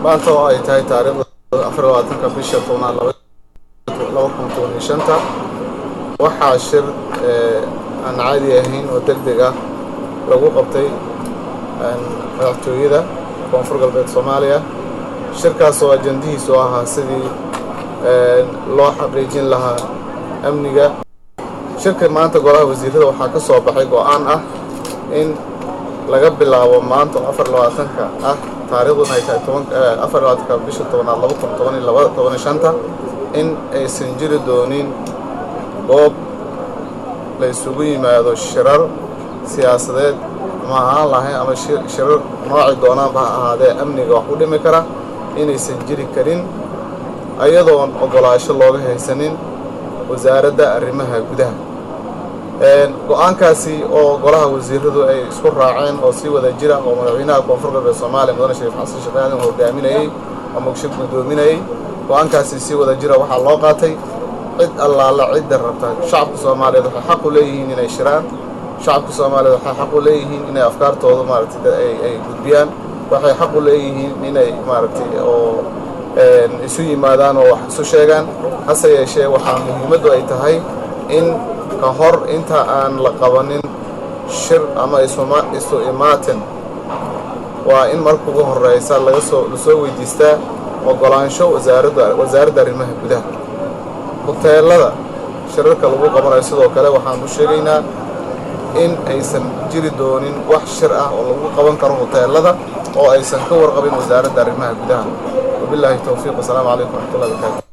maanta oo ay tahay taariikhda afar labaatanka bisha tobnaad laba kun toban iyo shanta waxaa shir aan caadi ahayn oo deg deg ah lagu qabtay madaxtooyada koonfur galbeed soomaaliya shirkaas oo ajandihiisu ahaa sidii loo xaqiijin lahaa amniga shirka maanta golaha wasiirada waxaa ka soo baxay go-aan ah in laga bilaabo maanta oo afar labaatanka ah taariikhduna ay tahay tobanafar labaatanka bisha tobanaad laba kun toban iyo laba toban iyo shanta in aysan jiri doonin goob la isugu yimaado shirar siyaasadeed ama ahaan lahayn ama shirar nooci doonaanba ha ahaadee amniga wax u dhimi kara inaysan jiri karin ayadoon ogolaasho looga haysanin wasaaradda arrimaha gudaha go-aankaasi oo golaha wasiiradu ay isku raaceen oo si wada jira oo madaxweynaha koonfur galbeed soomaaliya mudane shariif xasan sheekh aadan hogaaminayey ama shir guddoominayey go-aankaasi si wada jira waxaa loo qaatay cid allaala cidda rabta shacabka soomaaliyeed waxay xaq u leeyihiin inay shiraan shacabka soomaaliyeed waxay xaq u leeyihiin inay afkaartooda maaragtay ay gudbiyaan waxay xaq u leeyihiin inay maaragtay oo isu yimaadaan oo wax isu sheegaan hase yeeshee waxaa muhiimaddu ay tahay in ka hor inta aan la qabanin shir ama isu imaatin waa in marka ugu horeysa laga soo lasoo weydiistaa ogolaansho wasaaradda wasaaradda arrimaha gudaha huteelada shirarka lagu qabanayo sidoo kale waxaan u sheegaynaa in aysan jiri doonin wax shir ah oo lagu qaban karo huteelada oo aysan ka warqabin wasaaradda arrimaha gudaha wabilaahi towfiiq wasalaamu calaykum waraxmatullahi barakaatu